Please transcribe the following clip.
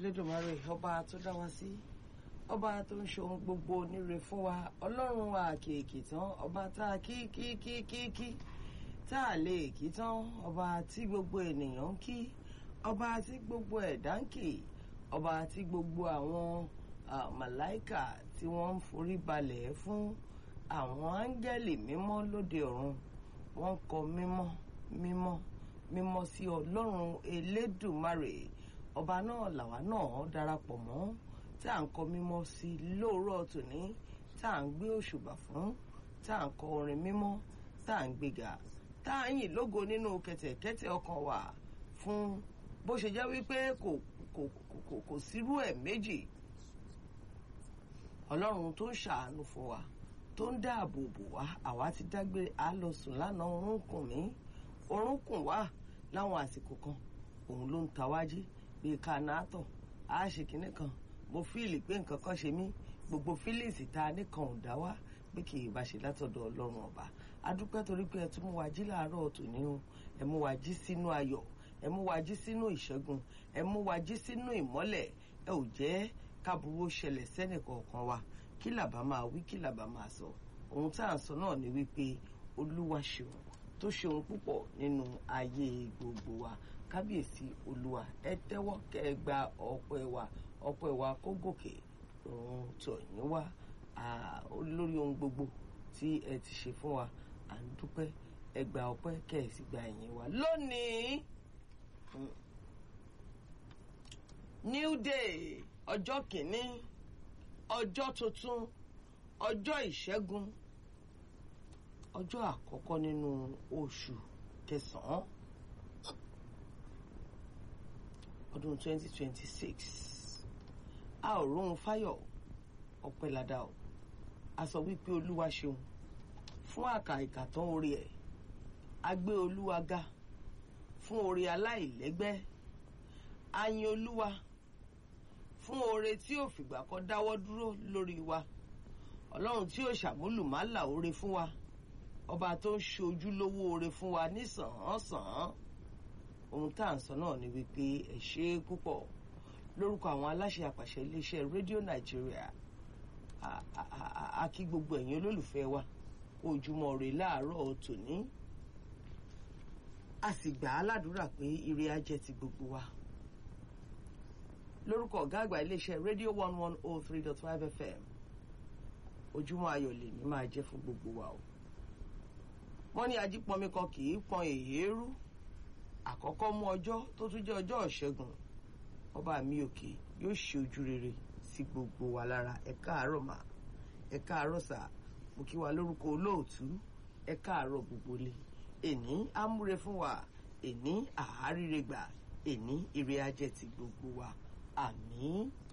Elédùmarè ọba tó dá wa sí ọba tó ń ṣe ohun gbogbo níre fún wa ọlọ́run wa kèèkì tán ọba tá a kí kí kí kí kí tá a lè kí tán ọba tí gbogbo ènìyàn ń kí ọba tí gbogbo ẹ̀dá ń kì ọba tí gbogbo àwọn màláìkà tí wọ́n ń forí balẹ̀ fún àwọn áńgẹ́lì mímọ́ lóde ọ̀run wọ́n ń kọ mímọ́ mímọ́ mímọ́ sí ọlọ́run elédùmarè ọba náà làwa náà darapọ̀ mọ́ tá à ń kọ mímọ́ sí lóòrọ̀ tòní tá à ń gbé òṣùbà fún tá à ń kọ orin mímọ́ tá à ń gbéga tá à ń yìn lógo nínú kẹ̀tẹ̀kẹ̀tẹ̀ ọkàn wa fún bó ṣe jẹ́ wípé kò kò kò kò sírú ẹ̀ méjì ọlọ́run tó ń ṣàánú fún wa tó ń dáàbò bò wá àwa ti dágbére à lọ sùn lánàá oorun kùn mí oorun kùn wá láwọn àsìkò kan òun ló ń ta wájí bíi kanátọ̀ á ṣe kinní kan mo fíìlì pé nǹkan kan ṣe mí gbogbo fílíìsì ta nìkan ò dá wá bí kì í bá ṣe látọ̀dọ̀ ọlọ́run ọba adúpẹ́ torí pé ẹ tún mú wa jí láàárọ̀ tòní o ẹ mú wa jí sínú ayọ̀ ẹ mú wa jí sínú ìṣẹ́gun ẹ mú wa jí sínú ìmọ́lẹ̀ ẹ ò jẹ́ káburú ṣẹlẹ̀ sẹ́nìkọ̀ọ̀kan wa kí làbá máa wí kí làbá máa sọ ohun tá à ń sọ náà ni wípé olúwa ṣeun tó ṣeun púpọ̀ nínú ayé gbogbo wa kábíyèsí olúwa ẹ tẹ́wọ́ kẹ́ ẹ gba ọpẹ́ wa ọpẹ́ wa kó gòkè òun tọ̀ yín wá lórí ohun gbogbo tí ẹ ti ṣe fún wa à ń dúpẹ́ ẹ gba ọpẹ́ kẹ́ ẹ sì gba ẹ̀yìn wa lónìí new day ọjọ́ kìíní ọjọ́ tuntun ọjọ́ ìṣẹ́gun ọjọ́ àkọ́kọ́ nínú oṣù kẹsàn-án ọdún 2026 a ò róhun fáyọ̀ ọpẹ́ ládà o a sọ wípé olúwa ṣeun fún àkà ìkàtàn orí ẹ̀ a gbé olúwa ga fún oore aláìlẹ́gbẹ́ a yin olúwa fún oore tí ò fìgbà kan dáwọ́ dúró lórí wa ọlọ́run tí ò ṣàmúlùmálà oore fún wa ọba tó ń ṣe ojúlówó oore fún wa nísàn-án-sàn ohun tá à ń sọ náà ni wípé ẹ ṣe é púpọ̀ lórúkọ àwọn aláṣẹ àpàṣẹ iléeṣẹ́ rédíò nàìjíríà a kí gbogbo ẹ̀yin olólùfẹ́ wa ojúmọ́ rè láàárọ̀ tòní a sì gbà á ládùúrà pé ire á jẹ́ ti gbogbo wa lórúkọ ọ̀gá àgbà iléeṣẹ́ rédíò one one oh three dot five fm ojúmọ́ ayọ̀ lè ní máa jẹ́ fún gbogbo wa o wọ́n ní ajípọnmi kan kì í pọn èéérú àkọ́kọ́ mú ọjọ́ tó tún jẹ́ ọjọ́ ìṣẹ́gun ọba mi òkè yóò ṣe ojú rere sí gbogbo wa lára ẹ káàárọ̀ mà ẹ káàárọ̀ sà mo kí wa lórúkọ olóòtú ẹ káàárọ̀ gbogbo lé èní amúre fún wa èní àáríre gbà èní ire ajẹ́ ti gbogbo wa àmín.